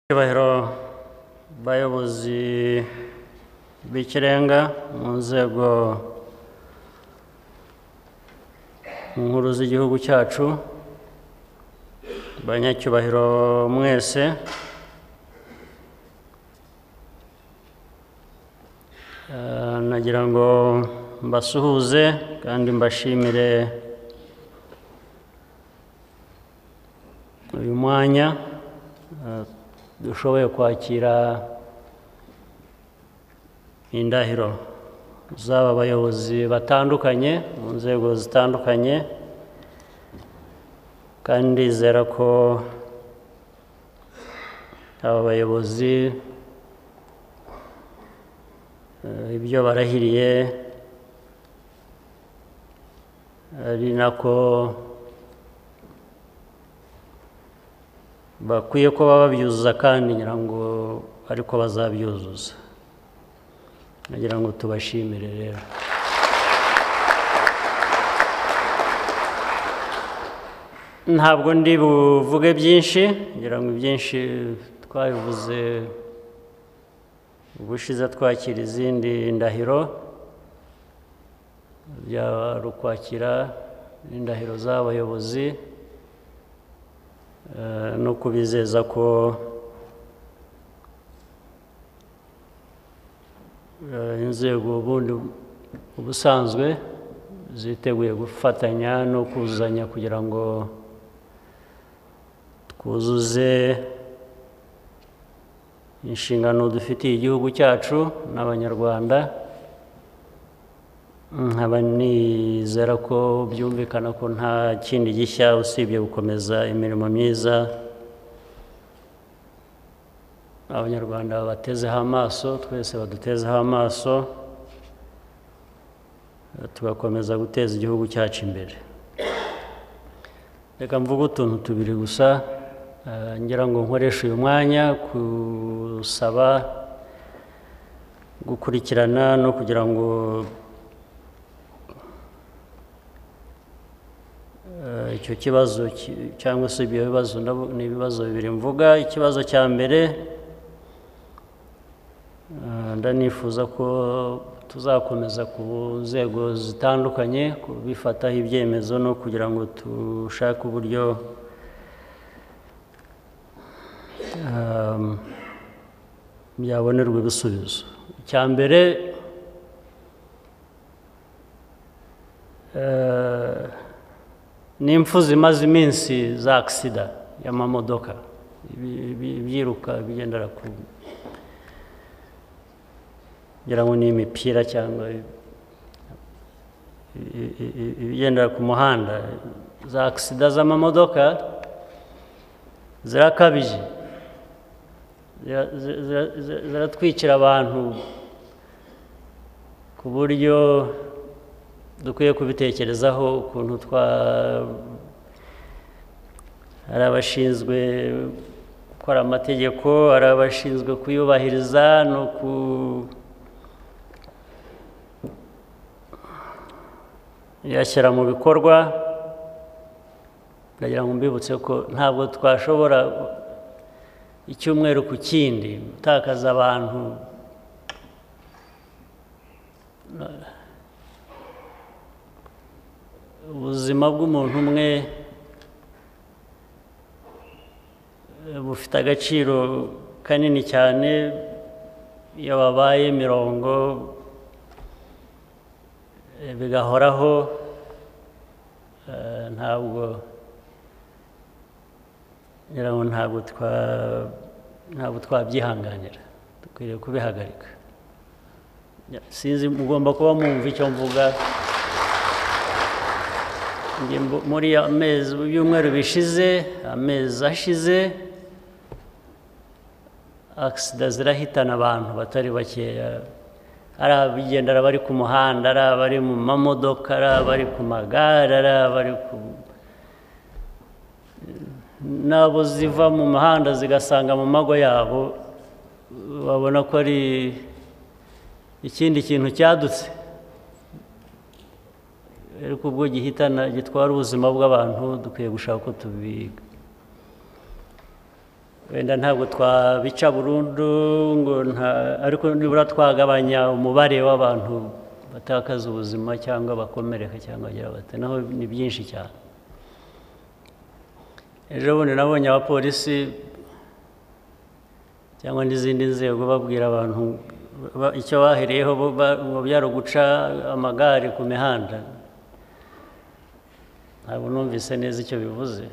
icyubahiro bayobozi b'ikirenga mu nzego nkuru z'igihugu cyacu banyacyubahiro mwese Eh, nagira ngo mbasuhuze kandi mbashimire uyu mwanya eh, dushoboye kwakira indahiro z'aba bayobozi batandukanye mu nzego zitandukanye kandi ndizera ko aba bayobozi eh, ibyo barahiriye ari nako bakwiye kuba babyuzuza kandi ngira ngo ariko bazabyuzuza nagira ngo tubashimire rero ntabwo ndi buvuge byinshi ngira ngo ibyinshi twabivuze ubushize twakira izindi ndahiro byari ukwakira indahiro z'abayobozi Eh, no kubizeza ko eh, inzego ubundi ubusanzwe ziteguye gufatanya no kuzuzanya kugira ngo twuzuze inshingano dufitiye igihugu cyacu n'abanyarwanda nkaba nizera ko byumvikana ko nta kindi gishya usibye gukomeza imirimo myiza abanyarwanda batezeho amaso twese badutezeho amaso tugakomeza guteza igihugu cyacu imbere reka mvuge utuntu tubiri gusa eh, ngira ngo nkoreshe uyu mwanya gusaba gukurikirana no kugira ngo Eh, icyo kibazo ki- cyangwa se ibyo bibazo ndabo- ni ibibazo bibiri mvuga ikibazo cya mbere eh, ndanifuza ko tuzakomeza ku nzego zitandukanye kubifataho ibyemezo no kugira ngo dushake uburyo ehm, byabonerwa ibisubizo icya mbere eh, ni impfu zimaze iminsi za akisida y'amamodoka ibi- ibi- ibyiruka bigendera ku ngira ngo ni imipira cyangwa i- i- i- i- ibigendera ku muhanda za akisida z'amamodoka zirakabije Zira- zira- zira- zira- ziratwikira abantu ku buryo dukwiye kubitekerezaho ukuntu twa hari abashinzwe gukora amategeko hari abashinzwe kuyubahiriza no ku yashyira mu bikorwa ndagira ngo mbibutse ko ntabwo twashobora icyumweru ku kindi gutakaza abantu ubuzima bw'umuntu umwe eh, bufite agaciro kanini cyane iyo babaye mirongo eh, bigahoraho eh, ntabwo ngira ngo ntabwo twa- ntabwo twabyihanganira dukwiriye kubihagarika sinzi mugomba kuba mwumva icyo mvuga Njye mbu- muri ya mezi ibyumweru bishize amezi ashize akisida zirahitana abantu batari bakeya ari abagendera bari ku muhanda ari abari mu mamodoka ari abari ku magare ari abari ku n'abo ziva mu muhanda zigasanga mu mago yabo babona ko ari ikindi kintu cyadutse ariko ubwo gihitana gitwara ubuzima bw'abantu dukwiye gushaka ko tubi wenda ntabwo twabica burundu ngo nta- ariko nibura twagabanya umubare w'abantu batakaza ubuzima cyangwa bakomereka cyangwa bagira bate naho ni byinshi cyane ejo bundi nabonye abapolisi cyangwa n'izindi nzego babwira abantu ba- icyo bahereyeho bo ba- ngo byari guca amagare ku mihanda ntabwo numvise neza icyo bivuze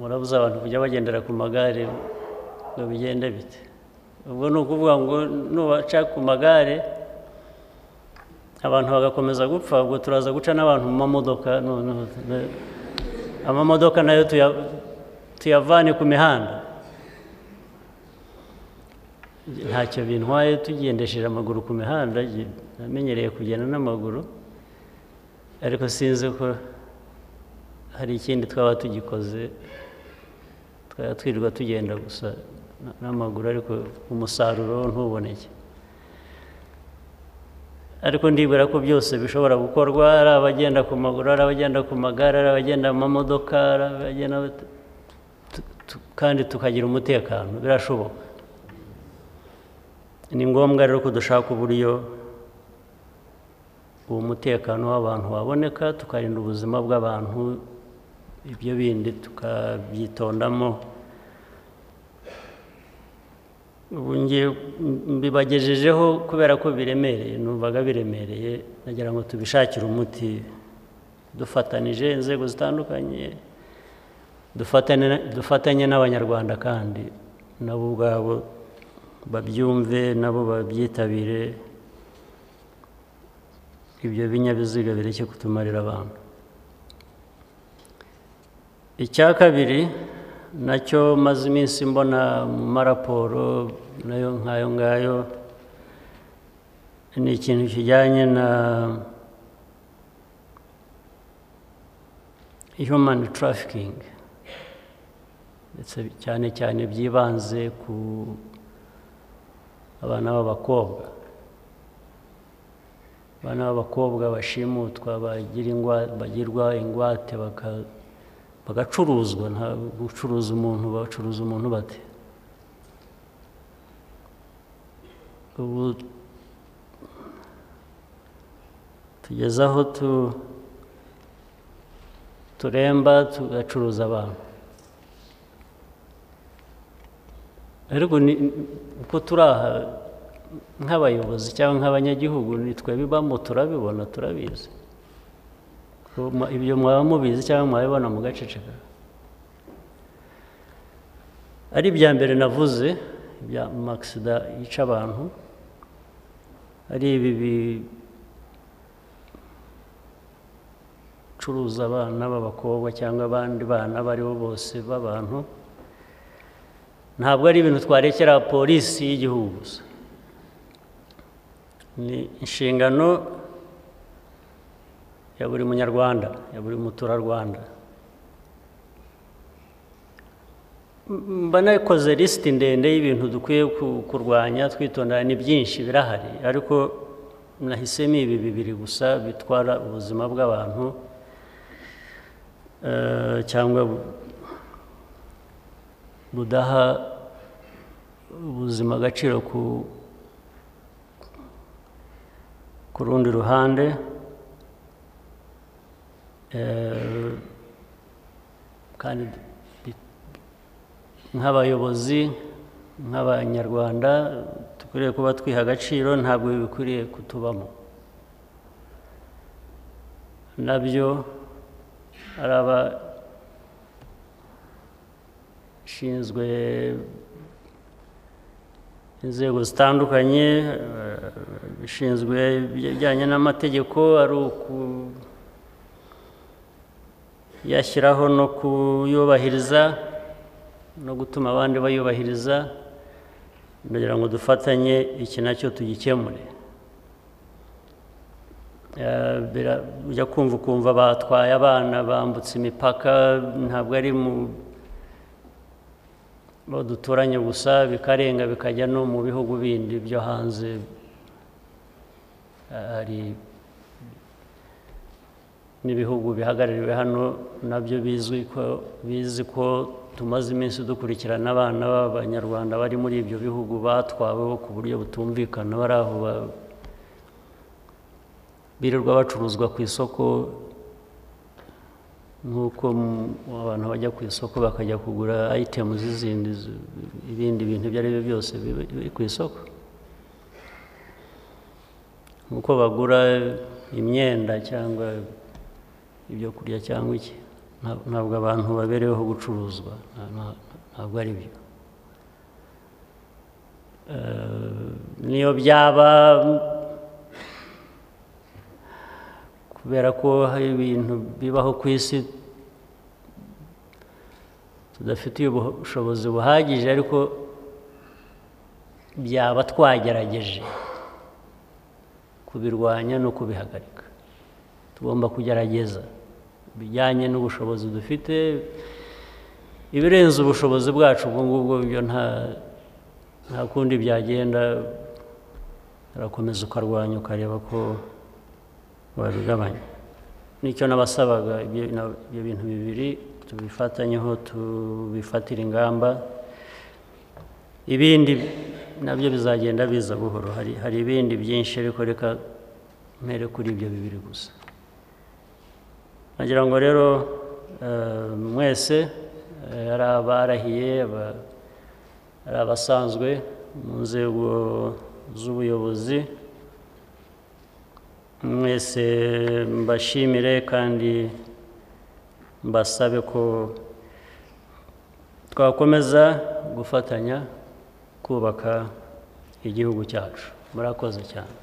murabuze abantu kujya bagendera ku magare ngo bigende bite ubwo ni ukuvuga ngo nubaca ku magare abantu bagakomeza gupfa ubwo turaza guca n'abantu mu mamodoka noneho tu- amamodoka nayo tuya- tuyavane ku mihanda ntacyo bintwaye tugendesheje amaguru ku mihanda je- namenyereye kugenda n'amaguru ariko sinzi ko hari ikindi twaba tugikoze twaba twirirwa tugenda gusa na- n'amaguru ariko umusaruro wo ntuboneke ariko ndibwira ko byose bishobora gukorwa ari abagenda ku maguru ari abagenda ku magare ari abagenda mu mamodoka ari abagenda bate- tu- tu- kandi tukagira umutekano birashoboka ni ngombwa rero ko dushaka uburyo uwo mutekano w'abantu waboneka tukarinda ubuzima bw'abantu ibyo bindi tukabyitondamo ubu ngiye mbibagejejeho kubera ko biremereye numvaga biremereye nagira ngo tubishakire umuti dufatanije inzego zitandukanye dufatane dufatanye n'abanyarwanda kandi nabo ubwabo babyumve nabo babyitabire ibyo binyabiziga bireke kutumarira abantu icya kabiri nacyo maze iminsi mbona mu maraporo nayo nk'ayo ngayo ni ikintu kijyanye na human trafficking ndetse cyane cyane byibanze ku abana b'abakobwa abana b'abakobwa bashimutwa bagira ingwa- bagirwa ingwate baka- bagacuruzwa nta gucuruza umuntu bacuruza umuntu bate ubu tugeze aho tu- turemba tugacuruza abantu ariko ni uko turi aha nk'abayobozi cyangwa nk'abanyagihugu ni twebibamo turabibona turabizi Ko mwa- ibyo mwaba mubizi cyangwa mwabibona mugaceceka ari ibya mbere navuze ibya amasida yica abantu ari ibi bicuruza abana b'abakobwa cyangwa abandi bana abo ari bo bose b'abantu ntabwo ari ibintu twarekera polisi y'igihugu gusa ni inshingano ya buri munyarwanda ya buri muturarwanda M- mba nakoze lisiti ndende y'ibintu dukwiye ku- kurwanya twitondera ni byinshi birahari ariko nahisemo ibi bibiri gusa bitwara ubuzima bw'abantu eh, cyangwa bu- budaha ubuzima agaciro ku ku rundi ruhande Eh, kandi bi- nk'abayobozi nk'abanyarwanda dukwiriye kuba twiha agaciro ntabwo ibi bikwiriye kutubamo nabyo ari abashinzwe inzego zitandukanye eh, bishinzwe ibijyanye n'amategeko ari uku yashyiraho no kuyubahiriza no gutuma abandi bayubahiriza ndagira ngo dufatanye iki nacyo tugikemure Eh, bira- ujya kumva ukumva batwaye abana bambutse imipaka ntabwo ari mu bo duturanye gusa bikarenga bikajya no mu bihugu bindi byo hanze Eh, hari n'ibihugu bihagarariwe hano nabyo bizwi ko bizi ko tumaze iminsi dukurikirana abana b'abanyarwanda bari muri ibyo bihugu batwaweho ku buryo butumvikana bari aho ba- birirwa bacuruzwa ku isoko nk'uko m- abantu bajya ku isoko bakajya kugura ayitemu z'izindi z- ibindi bintu ibyo ari byo byose biba- biri ku isoko nk'uko bagura imyenda cyangwa ibyo kurya cyangwa iki Nta- ntabwo abantu babereyeho gucuruzwa Nta- nta- ntabwo ari byo Eh, niyo byaba kubera ko hari ibintu bibaho ku isi tudafitiye ubushobozi buhagije ariko byaba twagerageje kubirwanya no kubihagarika tugomba kugerageza bijyanye n'ubushobozi dufite ibirenze ubushobozi bwacu ubwo ngubwo byo nta nta kundi byagenda urakomeza ukarwanya ukareba ko wabigabanya nicyo n'abasabaga ibyo na- ibyo bintu bibiri tubifatanyeho tubifatire ingamba ibindi nabyo bizagenda biza buhoro hari hari ibindi byinshi ariko reka mpere kuri ibyo bibiri gusa nagira ngo rero eh, mwese eh, ari abarahiye aba- ari abasanzwe mu nzego z'ubuyobozi mwese mbashimire kandi mbasabe ko twakomeza gufatanya kubaka igihugu cyacu murakoze cyane